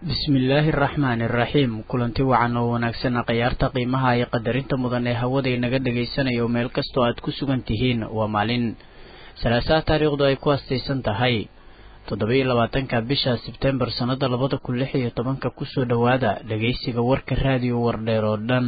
bismillaahi araxmaani iraxiim kulanti wacan oo wanaagsan khayaarta qiimaha iyo qadarinta mudan ee hawada inaga dhagaysanayo meel kastoo aad ku sugan tihiin waa maalin salaasaha taariikhdu ay ku astaysan tahay toddoba-iyo labaatanka bisha sebtembar sannada labada kun lix iyo tobanka kusoo dhowaada dhagaysiga warka raadiyo wardheer oo dhan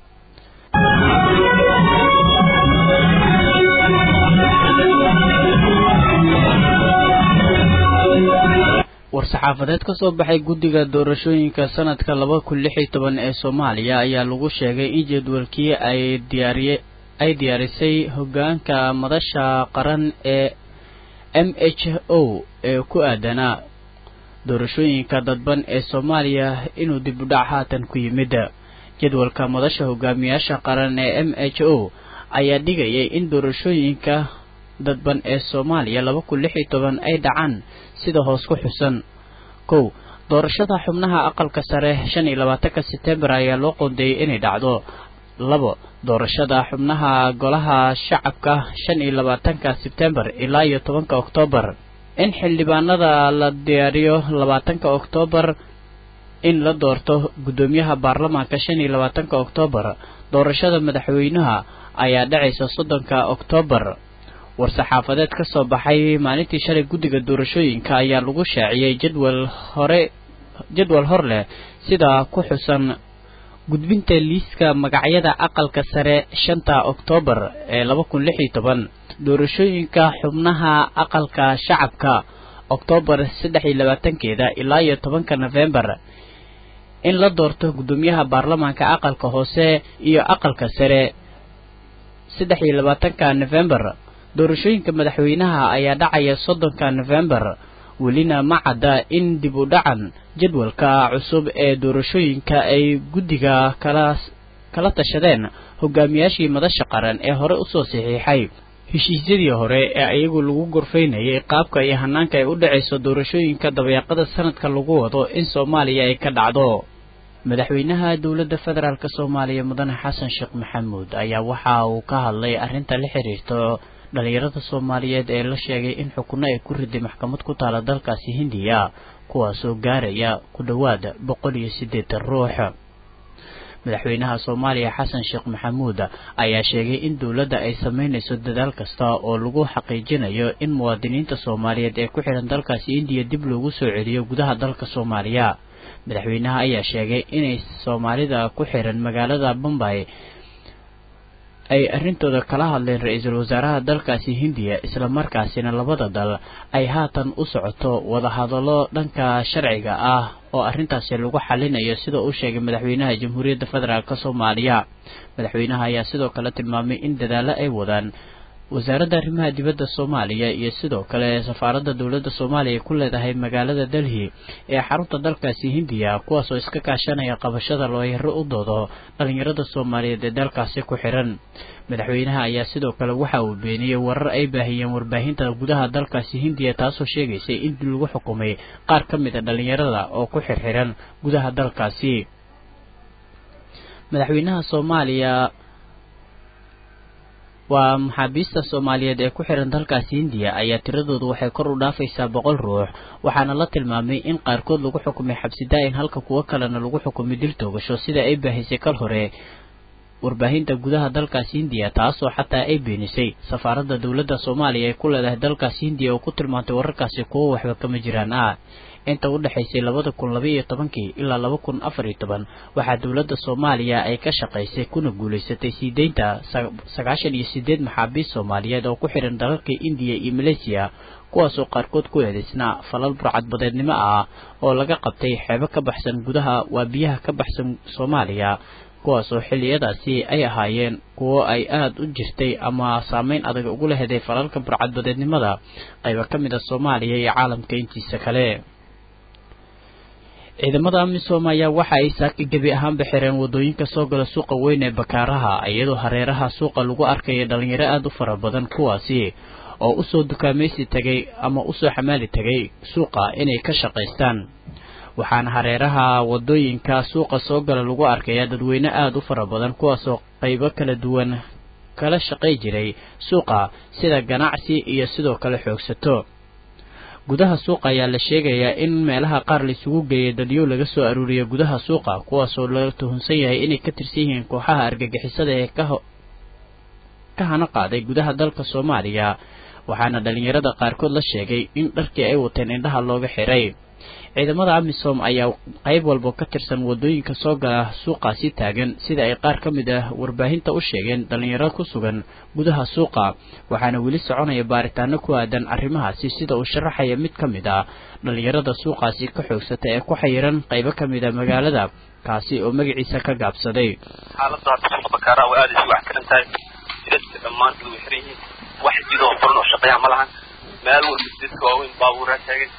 war-saxaafadeed ka soo baxay guddiga doorashooyinka sanadka laba kun lix iyo toban ee soomaaliya ayaa lagu sheegay in jadwalkii ay diyaariye ay diyaarisay hoggaanka madasha qaran ee m h o ee ku aadanaa doorashooyinka dadban ee soomaaliya inuu dib u dhac haatan ku yimid jadwalka madasha hogaamiyaasha qaran ee m h o ayaa dhigayay in doorashooyinka dadban ee soomaaliya laba kun lix iyo toban ay dhacaan sida hoos ku xusan kow doorashada xubnaha aqalka sare shan iyo labaatanka setembar ayaa loo qoondeeyey inay dhacdo labo doorashada xubnaha golaha shacabka shan iyo labaatanka sebtembar ilaa iyo tobanka oktoobar in xildhibaanada la diyaariyo labaatanka oktoobar in la doorto guddoomiyaha baarlamaanka shan iyo labaatanka oktoobar doorashada madaxweynaha ayaa dhacaysa soddonka oktoobar war-saxaafadeed ka soo baxay maalintii shalay guddiga doorashooyinka ayaa lagu shaaciyey jadwal hore jadwal hor leh sida ku xusan gudbinta liiska magacyada aqalka sare shanta oktoobar ee laba kun lix iyo toban doorashooyinka xubnaha aqalka shacabka oktoobar saddex iyo labaatankeeda ilaa iyo tobanka nofembar in la doorto guddoomiyaha baarlamaanka aqalka hoose iyo aqalka sare saddex iyo labaatanka nofembar doorashooyinka madaxweynaha ayaa dhacaya soddonka nofembar welina ma cadda in dib u dhacan jadwalka cusub ee doorashooyinka ay guddiga kala kala tashadeen hogaamiyaashii madasha qaran ee hore usoo saxiixay heshiisyadii hore ee ayagu lagu gorfaynayay qaabka iyo hanaanka ay u dhacayso doorashooyinka dabeeqada sanadka lagu wado in soomaaliya ay ka dhacdo madaxweynaha dowladda federaalk soomaaliya mudane xasan sheekh maxamuud ayaa waxa uu ka hadlay arrinta la xiriirto dhalinyarada soomaaliyeed ee la sheegay in xukunno ay ku riday maxkamad ku taala dalkaasi hindiya kuwaasoo gaaraya ku dhowaad boqol iyo siddeetan ruux madaxweynaha soomaaliya xasan sheekh maxamuud ayaa sheegay in dowladda ay sameynayso dadaal kasta oo lagu xaqiijinayo in muwaadiniinta soomaaliyeed ee ku xidhan dalkaasi indiya dib loogu soo celiyo gudaha dalka soomaaliya madaxweynaha ayaa sheegay inay soomaalida ku xiran magaalada bombay ay arrintooda kala hadleen ra-iisul wasaaraha dalkaasi hindiya islamarkaasina labada dal ay haatan u socoto wadahadallo dhanka sharciga ah oo arrintaasi lagu xalinayo sida uu sheegay madaxweynaha jamhuuriyadda federaalk soomaaliya madaxweynaha ayaa sidoo kale tilmaamay in dadaallo ay wadaan wasaaradda arrimaha dibadda soomaaliya iyo sidoo kale safaaradda dowladda soomaaliya ku leedahay magaalada delhi ee xarunta dalkaasi hindiya kuwaasoo iska kaashanaya qabashada looyaro u doodo dhalinyarada soomaaliyeed ee dalkaasi ku xiran madaxweynaha ayaa sidoo kale waxa uu beeniyey warar ay baahiyeen warbaahinta gudaha dalkaasi hindiya taasoo sheegaysay in lagu xukumay qaar ka mid a dhalinyarada oo ku xirxiran gudaha dalkaasi madaxweynaha soomaaliya waa maxaabiista soomaaliyeed ee ku xiran dalkaasi hindiya ayaa tiradoodu waxay kor u dhaafaysaa boqol ruux waxaana la tilmaamay in qaarkood lagu xukumay xabsi daa-in halka kuwo kalena lagu xukumay dil toogasho sida ay baahisay kal hore warbaahinta gudaha dalkaasi hindiya taasoo xataa ay beenisay safaaradda dowladda soomaaliya ay ku leedahay dalkaasi hindiya oo ku tilmaantay wararkaasi kuwo waxba kama jiraan ah inta u dhexaysay labada kun laba iyo tobankii ilaa laba kun afar iyo toban waxaa dowladda soomaaliya ay ka shaqaysay kuna guulaysatay sii deynta sagaashan iyo sideed maxaabiist soomaaliyeed oo ku xihan dalalka indiya iyo maleysiya kuwaasoo qaarkood ku eedaysnaa falal burcadbadeednimo ah oo laga qabtay xeebo ka baxsan gudaha waa biyaha ka baxsan soomaaliya kuwaasoo xilliyadaasi ay ahaayeen kuwo ay aada u jirtay ama saameyn adag ugu leheday falalka burcadbadeednimada qayba ka mid a soomaaliya iyo caalamka intiisa kale ciidamada amisom ayaa waxa ay saaki gebi ahaanba xireen wadooyinka soo gala suuqa weyn ee bakaaraha iyadoo hareeraha suuqa lagu arkaya dhalinyaro aada u fara badan kuwaasi oo usoo dukaamaysi tagay ama usoo xamaali tagay suuqa inay ka shaqaystaan waxaana hareeraha wadooyinka suuqa soo gala lagu arkayaa dadweyne aada u fara badan kuwaasoo qaybo kala duwan kala shaqay jiray suuqa sida ganacsi iyo sidoo kale xoogsato gudaha suuqa ayaa la sheegayaa in meelaha qaar laisugu geeyay dadyo laga soo aruuriya gudaha suuqa kuwaasoo la tuhunsan yahay inay ka tirsan yihiin kooxaha argagixisada ee ka hana qaaday gudaha dalka soomaaliya waxaana dhalinyarada qaarkood la sheegay in dharkii ay wateen indhaha looga xiray ciidamada amisom ayaa qayb walba ka tirsan wadooyinka soo gala suuqaasi taagan sida ay qaar ka mid ah warbaahinta u sheegeen dhalinyaro ku sugan gudaha suuqa waxaana weli soconaya baaritaano ku aadan arrimahaasi sida uu sharaxaya mid ka mid ah dhalinyarada suuqaasi ka xoogsata ee ku xayiran qaybo ka mid a magaalada kaasi oo magaciisa ka gaabsaday xaalada hadda suuqa bakaara way aada isu waxtiran tahay jidadka dhammaantood way xiran yihiin wax jid oo furan oo shaqeeya ma lahan meel walba jidadka waaweyn baabuuraa taagan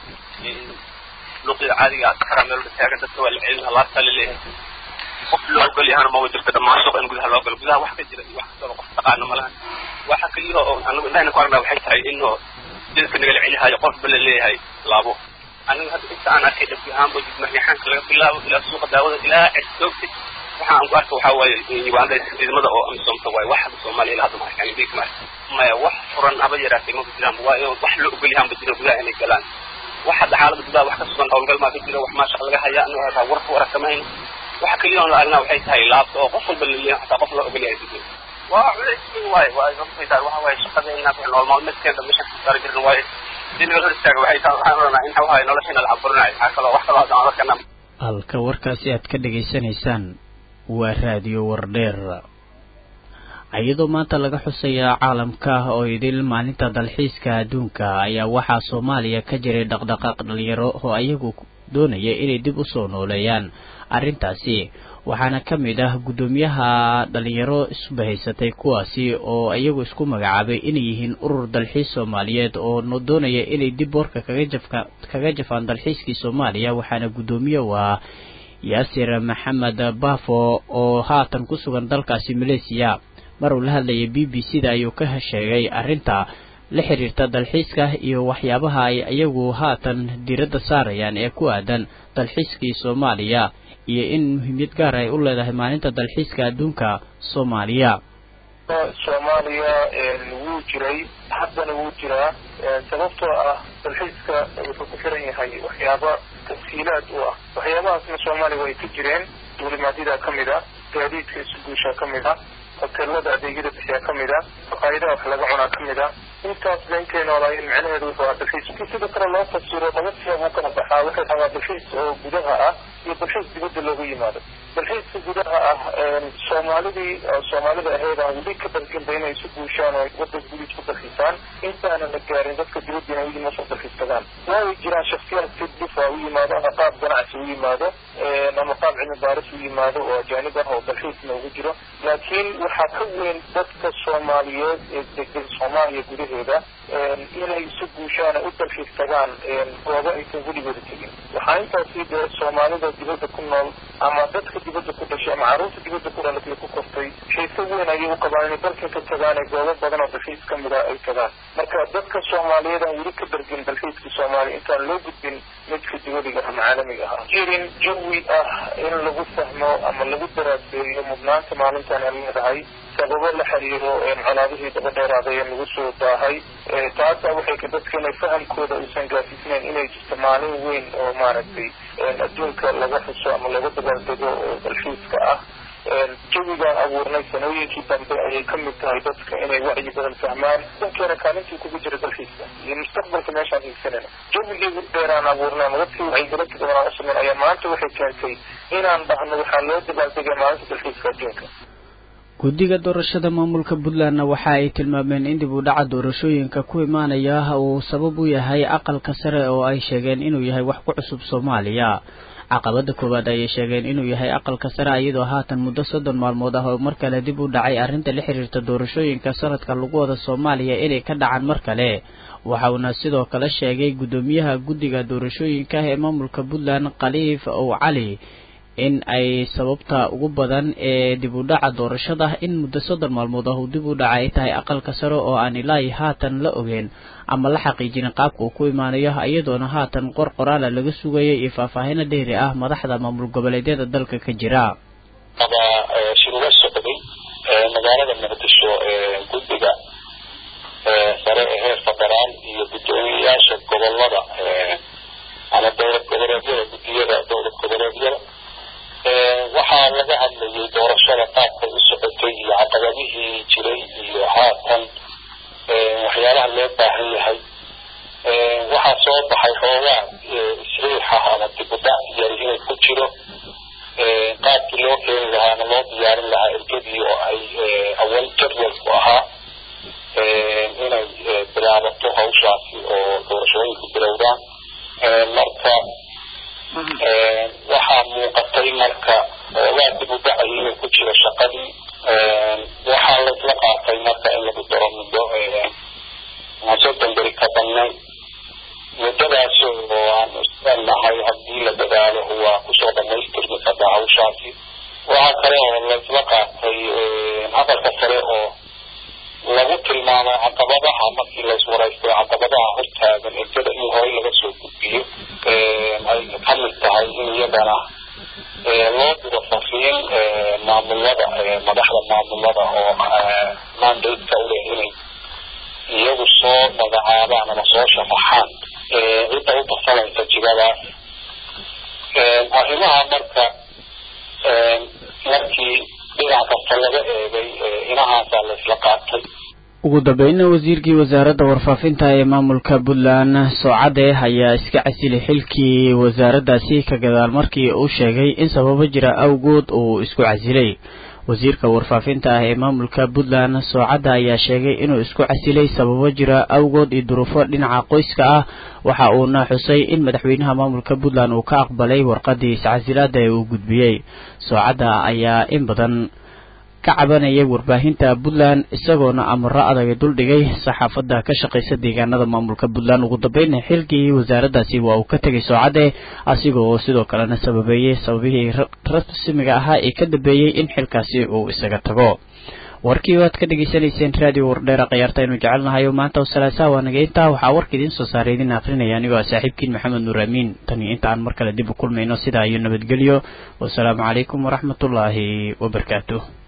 luqida caadiga safara meel walba taagan dadka waa la celina laabtaa la leeyahay qof loo ogol yahana ma way jirta dhammaan suuqa in gudaha loo galo gudaha wax ka jira iyo wax kastaba qof taqaano ma lahan waxa kaliya oo anagu indhahayna ku aragnaa waxay tahay in jidadka nagala celihayo qofba la leeyahay laabo aniga hadda inta aan arkay dhabi ahaanba jidmaryaxaanka laga bilaabo ilaa suuqa daawada ilaa cirsoogta waxa aan ku arka waxaa waaye uganda ciidamada oo amisomta waaye wax hadda soomaaliya ilaa hadda ma arkaan big mar maya wax furan haba yaraatay maba jiraan waayo wax loo ogol yahaanba jira gudaha inay galaan wax hadda xaalada gudaha wax ka sugan howlgal maa ka jira wax maashaqa laga hayaa anaga hataa warka warakamayno waxa kaliya on la aragnaa waxay tahay laabta oo qof walba laleeyahay hataa qof loo ogol yahay jira waa culays weyn waaye waa sababtay tahay waxa waaye shaqadeena nool maalmeedkeena meesha ku saari jirna waaye hadii naga hor istaaga waxay tahay waxaan oranaa in waxa waaye nolosheena la caburinayo waxaa kaloo wax kaloo hadda aan arkana halka warkaasi aad ka dhegaysanaysaan waa raadiyo wardheer iyadoo maanta laga xusayaa caalamka oo idil maalinta dalxiiska adduunka ayaa waxaa soomaaliya ka jiray dhaqdhaqaaq dhalinyaro oo ayagu doonaya inay dib usoo nooleeyaan arrintaasi waxaana ka mid ah guddoomiyaha dhalinyaro isbahaysatay kuwaasi oo iyagu isku magacaabay inay yihiin urur dalxiis soomaaliyeed oo doonaya inay dib warka kagajafka kaga jafaan dalxiiskii soomaaliya waxaana guddoomiye u ah yaasir maxamed bafo oo haatan ku sugan dalkaasi malaysiya mar uu la hadlayay b b c da ayuu ka sheegay arrinta la xiriirta dalxiiska iyo waxyaabaha ay iyagu haatan diiradda saarayaan ee ku aadan dalxiiskii soomaaliya iyo in muhiimiyad gaar ay u leedahay maalinta dalxiiska adduunka soomaaliya soomaaliya wuu jiray haddana wuu jiraa sababtoo ah dalxiiska wuxuu ku xiran yahay waxyaaba tafsiilaad u ah waxyaabahaasna soomaaliya way ka jireen duulimaadyada ka mid a gaadiidka isu guusha ka mid a hoteelada adeegyada bixiyaa ka mid a maqaayadaha wax laga cunaa ka mid a intaas ba intay noolaayeen macnaheedu wuxuu ahaa dalxiis si sida kale loo fasiro laba siyaab u kala baxaa waxay rabaa dalxiis oo gudaha ah iyo dalxiis dibadda loogu yimaado dalxiiska gudaha ah soomaalidii soomaalida ahayd aan weli ka dalginba inay isu guushaan oo wadda gudiid ku dalxiisaan intaanan la gaarin dadka dibaddiina weli ma soo dalxiisadaan waay jiraan shaksiyaad si dhif a u yimaado ama qaab ganacsi u yimaado ama qaab cilmi baaris u yimaado oo ajaanib ah oo dalxiisna ugu jiro laakiin waxaa ka weyn dadka soomaaliyeed ee degan soomaaliya gudaheeda inay isu guushaan u dalxiis tagaan goobo aysan weligooda tegin waxaa intaasii dee soomaalida dibadda ku nool ama dadka dibadda ku dhashay ama carruurta dibadda ku dhalatay ku kortay xiise weyn ayay u qabaan inay dalkan ka tagaan ee goobo badan oo dalxiis ka mid a ay tagaan marka dadka soomaaliyeed aan weli ka dargin dalxiiska soomaaliya intaan loo gudbin midka dibadiga ama caalamiga ah jirin jawi ah in lagu fahmo ama lagu daraaseeyo mudnaanta maalintan ay leedahay sababo la xiriiro colaadihii daba dheeraaday ee nagu soo daahay taasa waxay ka dadka inay fahamkooda uusan gaasisnayn inay jirto maalin weyn oo maaragtay adduunka laga xuso ama laga dabaaldego oo dalxiiska ah jawigaan abuurnay sanooyinkii dambe ayay ka mid tahay dadka inay wacyi badan fahmaan dankeena kaalintii kugu jira dalxiiska iyo mustaqbalka meeshaan hiigsanayna jawigii dheeraan abuurnay ama dadkii wacyigelinta badan aan usameyn ayaa maanta waxay keentay inaan dhahno waxaa loo dabaaldegay maalinta dalxiiska adduunka guddiga doorashada maamulka puntlandna waxa ay tilmaameen in dib u dhaca doorashooyinka ku imaanaya uu sabab u yahay aqalka sare oo ay sheegeen inuu yahay wax ku cusub soomaaliya caqabada koowaad ayay sheegeen inuu yahay aqalka sare iyadoo haatan muddo soddon maalmood ah oo mar kale dib u dhacay arrinta la xiriirta doorashooyinka sanadka lagu wada soomaaliya inay ka dhacaan mar kale waxa uuna sidoo kale sheegay guddoomiyaha guddiga doorashooyinka ee maamulka puntland khaliif ow cali in ay sababta ugu badan ee dib u dhaca doorashada in muddo soddon maalmood ah uu dib u dhaca ay tahay aqalka sare oo aan ilaahi haatan la ogeyn ama la xaqiijinin qaabka uu ku imaanayo iyadoona haatan qor qoraala laga sugaya iyo faahfaahino dheeri ah madaxda maamul goboleedyada dalka ka jira ama shuruudo socday magaalada muqdisho guddiga sare ee heer federaal iyo guddoomiyeyaasha gobolada ama dowlad goboleedyada guddiyada dowlad goboleedyada waxaa laga hadlayay doorashada qaabkay u socotay iyo caqabadihii jiray iyo haatan waxyaalaha loo baahan yahay waxaa soo baxay xoogaa isriixa ama dibudhac yar inay ku jiro qaabkii loo keeni lahaa ama loo diyaarin lahaa ergadii oo ay awal jadwalku ahaa inay bilaabato hawshaasi oo doorashooyinku bilowdaan marka waxaa muuqatay marka xoogaa dib u dhacay inay ku jiro shaqadii waxaa laisla qaatay marka in lagu daro muddo soddon beri ka badnayn muddadaas oo aan islenahay haddii la dadaalo waa kusoo dhamaystirmi kartaa hawshaasi waxaa kale oo laisla qaatay hadalka kale oo lagu tilmaamay caqabadaha markii laiswaraystay caqabadaha hortaagan ergada in horey laga soo gudbiyo ay ka mid tahay in iyadana loo diro fariin maamulada madaxda maamulada oo mandate-ka u leh inay iyagu soo magacaabaan ama soo sharaxaan cidda u tartamaysa jigadaas arrimaha marka markii dhinac kasta laga eegay inahaasaa laisla qaatay ugu dambeynna wasiirkii wasaaradda warfaafinta ee maamulka puntland soocade ayaa iska casilay xilkii wasaaraddaasi ka gadaal markii uu sheegay in sababo jira awgood uu isku casilay wasiirka warfaafinta ah ee maamulka puntland soocadda ayaa sheegay inuu isku casilay sababo jira awgood iyo duruufo dhinaca qoyska ah waxa uuna xusay in madaxweynaha maamulka puntland uu ka aqbalay warqadii iscasilaada ee uu gudbiyey soocadda ayaa in badan ka cabanayay warbaahinta puntland isagoona amaro adaga duldhigay saxaafadda ka shaqaysa deegaanada maamulka puntland ugu dambeynna xilkii wasaaraddaasi waa uu ka tegay soocadde asigoo sidoo kalena sababeeyey sababihii rasmiga ahaa ee ka dambeeyey in xilkaasi uu isaga tago warkii waad ka dhegaysanayseen raadiyo wardheera khayaarta aynu jecelnahay oo maanta salaasaa waa naga intaa waxaa warka idiin soo saaray idin akrinaya anigoo ah saaxiibkiin maxamed nuur amiin tan iyo inta aan mar kale dib u kulmayno sidaa iyo nabadgelyo wasalaamu calaykum waraxmatullaahi wabarakaatuh